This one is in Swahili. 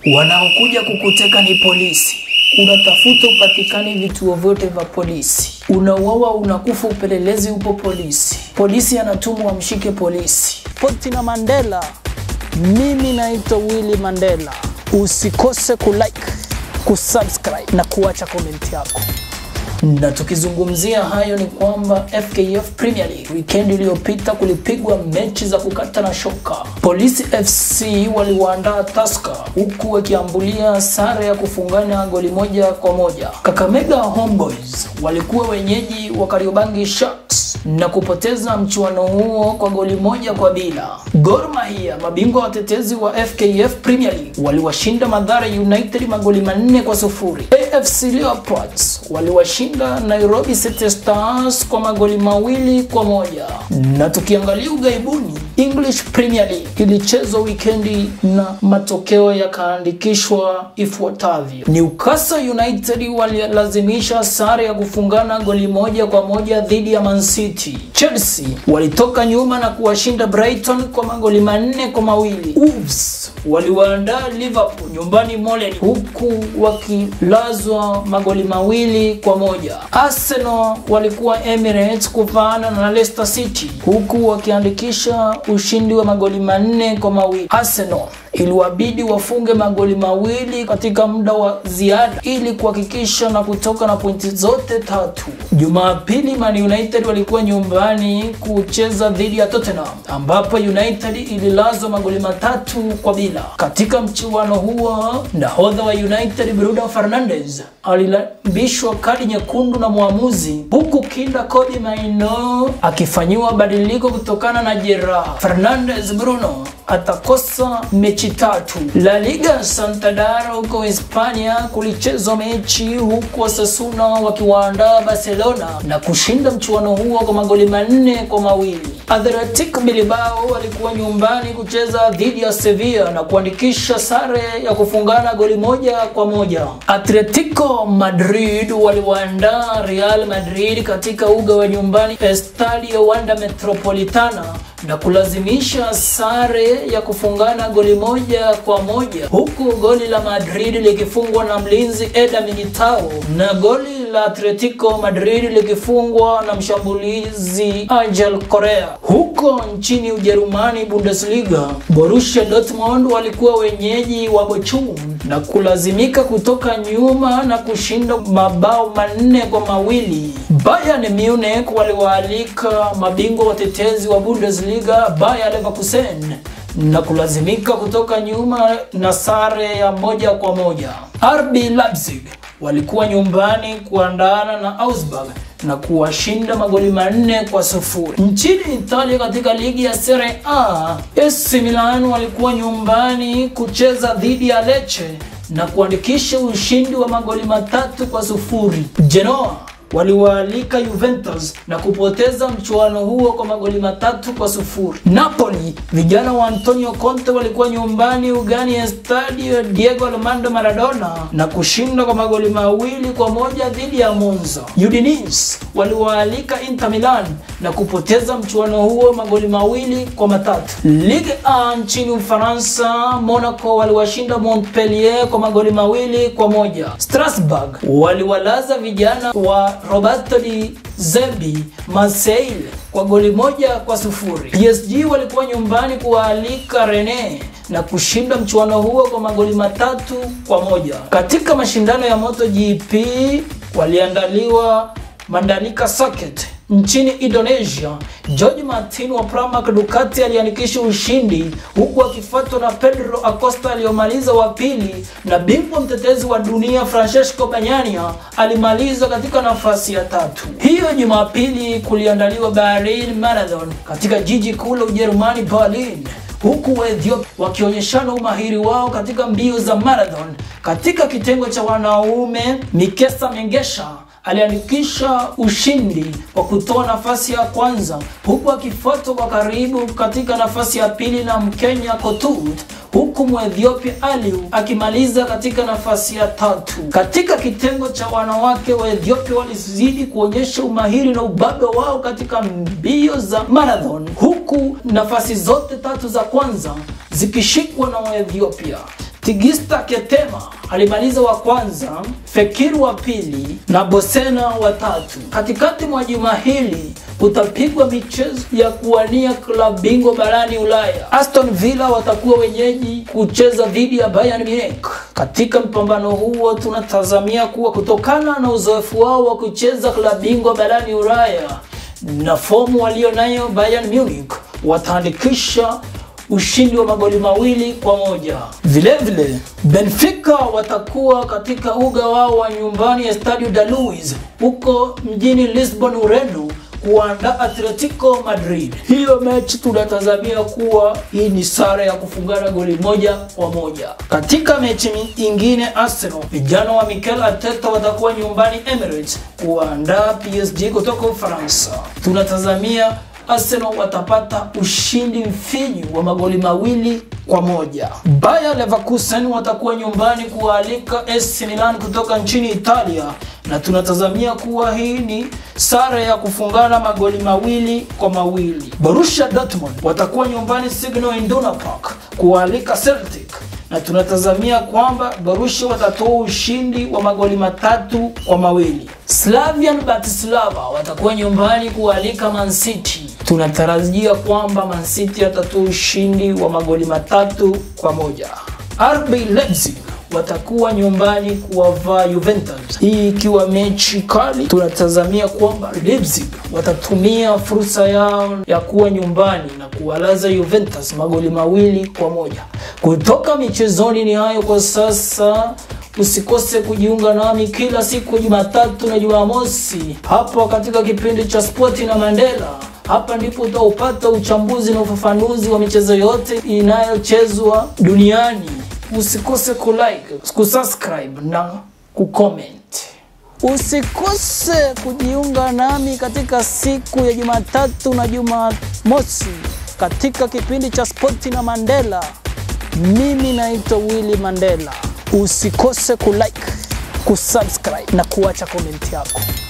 Wanaokuja kukuteka ni polisi. Unatafuta upatikani vituo vyote vya polisi. Unauawa, unakufa, upelelezi upo polisi. Polisi anatumwa amshike polisi. Poti na Mandela. Mimi naitwa Willy Mandela. Usikose kulike, kusubscribe na kuacha komenti yako. Na tukizungumzia hayo ni kwamba FKF Premier League weekend iliyopita kulipigwa mechi za kukata na shoka. Polisi FC waliwaandaa Tusker huku wakiambulia sare ya kufungana goli moja kwa moja. Kakamega Homeboys walikuwa wenyeji wa Kariobangi Sharks na kupoteza mchuano huo kwa goli moja kwa bila. Gor Mahia mabingwa watetezi wa FKF Premier League waliwashinda Mathare United magoli manne kwa sufuri. AFC Leopards waliwashinda Nairobi City Stars kwa magoli mawili kwa moja. Na tukiangalia ugaibuni, English Premier League ilichezwa wikendi na matokeo yakaandikishwa ifuatavyo: Newcastle United walilazimisha sare ya kufungana goli moja kwa moja dhidi ya Man City. Chelsea walitoka nyuma na kuwashinda Brighton kwa magoli manne kwa mawili. Wolves waliwaandaa Liverpool nyumbani Molen, huku wakilazwa magoli mawili kwa moja. Arsenal walikuwa Emirates kuvaana na Leicester City, huku wakiandikisha ushindi wa magoli manne kwa mawili. Arsenal iliwabidi wafunge magoli mawili katika muda wa ziada ili kuhakikisha na kutoka na pointi zote tatu. Jumapili Man United walikuwa nyumbani kucheza dhidi ya Tottenham ambapo United ililazwa magoli matatu kwa bila. Katika mchuano huo, nahodha wa United Bruno Fernandes alilambishwa kadi nyekundu na mwamuzi, huku kinda Kobe Mainoo akifanyiwa badiliko kutokana na jeraha. Fernandes Bruno atakosa mechi tatu. La Liga Santander huko Hispania kulichezwa mechi huku Osasuna wakiwaandaa Barcelona na kushinda mchuano huo kwa magoli manne kwa mawili. Athletic Bilbao walikuwa nyumbani kucheza dhidi ya Sevilla na kuandikisha sare ya kufungana goli moja kwa moja. Atletico Madrid waliwaandaa Real Madrid katika uga wa nyumbani Estadio Wanda Metropolitana na kulazimisha sare ya kufungana goli moja kwa moja huku goli la Madrid likifungwa na mlinzi Eder Militao na goli la Atletico Madrid likifungwa na mshambulizi Angel Correa. Huko nchini Ujerumani, Bundesliga, Borussia Dortmund walikuwa wenyeji wa Bochum na kulazimika kutoka nyuma na kushinda mabao manne kwa mawili. Bayern Munich waliwaalika mabingwa watetezi wa Bundesliga Bayer Leverkusen na kulazimika kutoka nyuma na sare ya moja kwa moja. RB Leipzig walikuwa nyumbani kuandana na Augsburg na kuwashinda magoli manne kwa sufuri. Nchini Italia katika ligi ya Serie A, AC Milan walikuwa nyumbani kucheza dhidi ya Lecce na kuandikisha ushindi wa magoli matatu kwa sufuri. Genoa waliwaalika Juventus na kupoteza mchuano huo kwa magoli matatu kwa sufuri. Napoli, vijana wa Antonio Conte walikuwa nyumbani ugani ya Stadio Diego Armando Maradona na kushinda kwa magoli mawili kwa moja dhidi ya Monza. Udinese waliwaalika Inter Milan na kupoteza mchuano huo magoli mawili kwa matatu. Ligue A nchini Ufaransa, Monaco waliwashinda Montpellier kwa magoli mawili kwa moja. Strasbourg waliwalaza vijana wa Roberto Di Zerbi Marseille kwa goli moja kwa sufuri. PSG walikuwa nyumbani kuwaalika Rennes na kushinda mchuano huo kwa magoli matatu kwa moja. Katika mashindano ya MotoGP waliandaliwa Mandalika Circuit nchini Indonesia. George Martin wa Pramac Ducati aliandikisha ushindi huku akifuatwa na Pedro Acosta aliyomaliza wa pili, na bingwa mtetezi wa dunia Francesco Bagnaia alimaliza katika nafasi ya tatu. Hiyo Jumapili kuliandaliwa Bahrain Marathon katika jiji kuu la Ujerumani Berlin huku Waethiopia wakionyeshana umahiri wao katika mbio za marathon. Katika kitengo cha wanaume, Mikesa Mengesha aliandikisha ushindi kwa kutoa nafasi ya kwanza huku akifuatwa kwa karibu katika nafasi ya pili na Mkenya Kotut huku Mwethiopia Aliu akimaliza katika nafasi ya tatu. Katika kitengo cha wanawake, Waethiopia walizidi kuonyesha umahiri na ubabe wao katika mbio za marathon, huku nafasi zote tatu za kwanza zikishikwa na Waethiopia. Tigista Ketema alimaliza wa kwanza, Fekir wa pili na Bosena wa tatu. Katikati mwa juma hili utapigwa michezo ya kuwania klabu bingwa barani Ulaya. Aston Villa watakuwa wenyeji kucheza dhidi ya Bayern Munich. Katika mpambano huo tunatazamia kuwa kutokana na uzoefu wao wa kucheza klabu bingwa barani Ulaya na fomu walio nayo Bayern Munich wataandikisha ushindi wa magoli mawili kwa moja. Vilevile vile, Benfica watakuwa katika uga wao wa nyumbani ya Stadio da Luz huko mjini Lisbon, Ureno kuandaa Atletico Madrid. Hiyo mechi tunatazamia kuwa hii ni sare ya kufungana goli moja kwa moja. Katika mechi nyingine, Arsenal vijana wa Mikel Arteta watakuwa nyumbani Emirates kuandaa PSG kutoka Ufaransa. Tunatazamia Arsenal watapata ushindi mfinyu wa magoli mawili kwa moja. Bayer Leverkusen watakuwa nyumbani kualika AC Milan kutoka nchini Italia, na tunatazamia kuwa hii ni sare ya kufungana magoli mawili kwa mawili. Borussia Dortmund watakuwa nyumbani Signal Iduna Park kualika Celtic na tunatazamia kwamba Borussia watatoa ushindi wa magoli matatu kwa mawili. Slavian Bratislava watakuwa nyumbani kualika Man City. Tunatarajia kwamba Man City atatoa ushindi wa magoli matatu kwa moja. RB Leipzig watakuwa nyumbani kuwavaa Juventus, hii ikiwa mechi kali. Tunatazamia kwamba Leipzig watatumia fursa yao ya kuwa nyumbani na kuwalaza Juventus magoli mawili kwa moja. Kutoka michezoni ni hayo kwa sasa. Usikose kujiunga nami kila siku Jumatatu na Jumamosi hapa katika kipindi cha Spoti na Mandela. Hapa ndipo utaupata uchambuzi na ufafanuzi wa michezo yote inayochezwa duniani. Usikose kulike, kusubscribe na kucomment. Usikose kujiunga nami katika siku ya Jumatatu na Jumamosi katika kipindi cha Spoti na Mandela. Mimi naitwa Willy Mandela. Usikose kulike, kusubscribe na kuacha komenti yako.